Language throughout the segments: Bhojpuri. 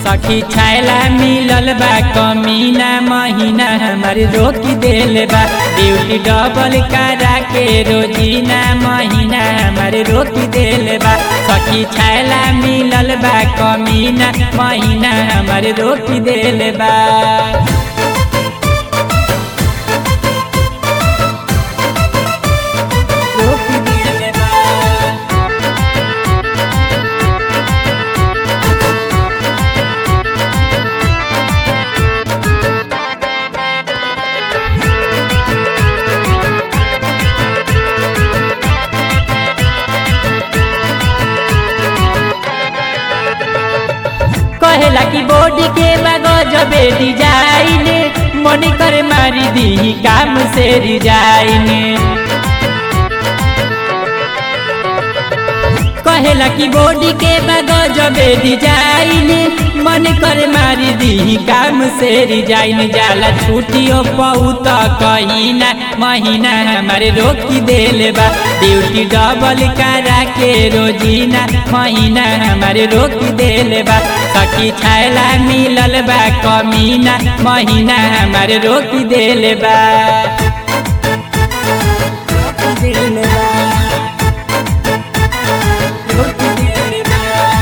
सखी छैला मिलल बा कमीना महीना हमर रोकी देल बा ड्यूटी डबल करा के रोजीना महीना हमर रोकी देल बा सखी छैला मिलल बा कमीना महीना हमर रोकी देल बा रोकी देल बा कहेला कि बॉडी के गजबे डिजाइन मन कर मारी दी काम से रिजाइन कहेला कि बॉडी के गजबे डिजाइन मन कर मारी दी काम से रिजाइन जाला छुट्टियों बहुत कहीं ना महीना हमारे रोकी देले बा ड्यूटी डबल करा के रोजीना महीना हमारे रोकी देले बा सखी छैला मिलल बा कमीना महीना हमारे रोकी देले बा रोकी देले बा रोकी देले बा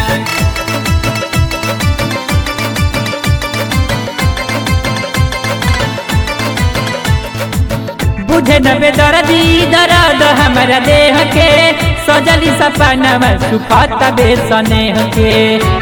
बुझे न बेदर्दी दर्द हमारा देह के सजली सपना सुखत बेसनेह के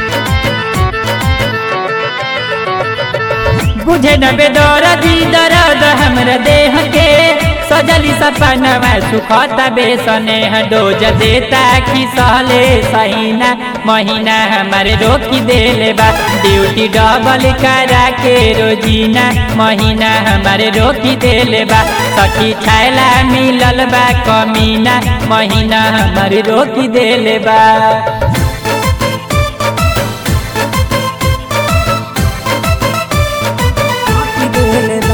बुझे न बेदर्दी दर्द हमारा देह के सजली सपना सुखत बेसनेह डोज देता कि सहले सहीना महीना हमारे रोकी देले बा ड्यूटी डबल करा के रोजीना महीना हमारे रोकी देले बा सखी छैला मिलल बा कमीना महीना हमारे रोकी देले बा रोकी देले बा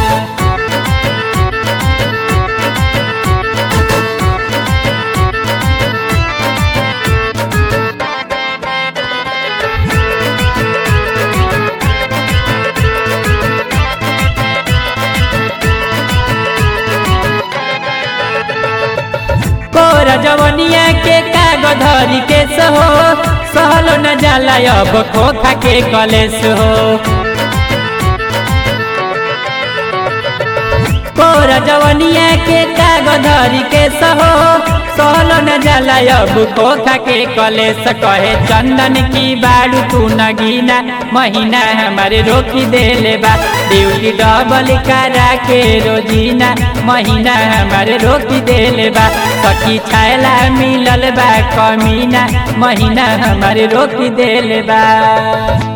कोर जवनिया के कागज धरी के सहो सहलो न जाला अब खोखा के कलेस हो कोर जवनिया के कागज धरी के सहो सहलो न जाला अब खोखा के कलेस कहे चंदन की बाड़ू तू नगीना महीना हमारे रोकी देले बा ड्यूटी डबल करा के रोजीना महीना हमारे रोकी देले बा सखी छैला मिलल बा कमीना महीना हमारे रोकी देले बा